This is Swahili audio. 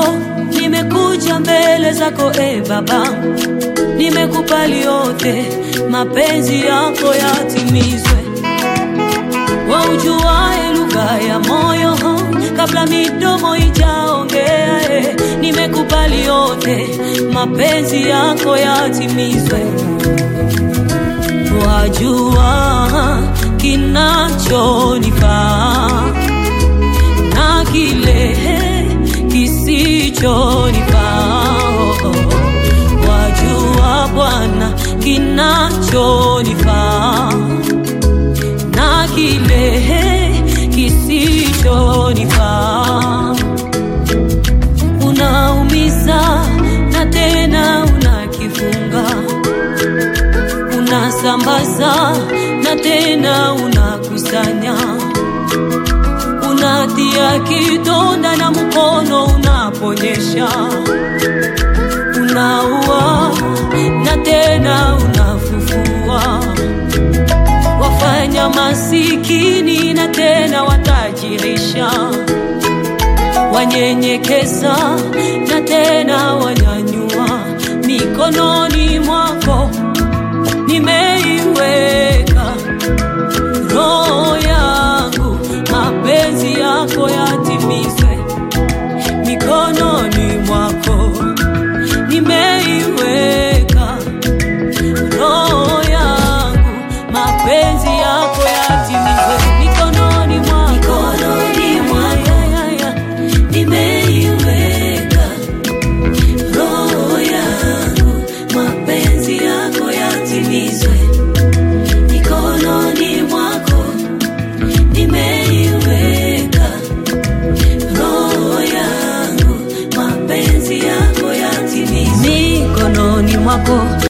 leo nimekuja mbele zako e Baba, nimekubali yote, mapenzi yako yatimizwe. Waujuae lugha ya moyo kabla midomo ijaongea, e, nimekubali yote, mapenzi yako yatimizwe. Wajua kinachonifaa na kile kisichonifaa. Wajua Bwana kinachonifaa na kile kisichonifaa. Unaumiza na tena unakifunga, unasambaza na tena unakusanya unatia kidonda na mkono unaponyesha, unaua na tena unafufua, wafanya masikini na tena watajirisha, wanyenyekeza na tena wanyanyua. Mikononi mwako nimeiweka roho yangu, mapenzi yako yatimizwe. Mikononi mwako nimeiweka roho yangu, mapenzi yako yatimizwe. Mikononi mwako, mikononi mwako nimeiweka roho yangu, mapenzi yako yatimizwe. Mikononi mwako nimeiweka roho yangu, mapenzi yako yatimizwe. Mikononi mwako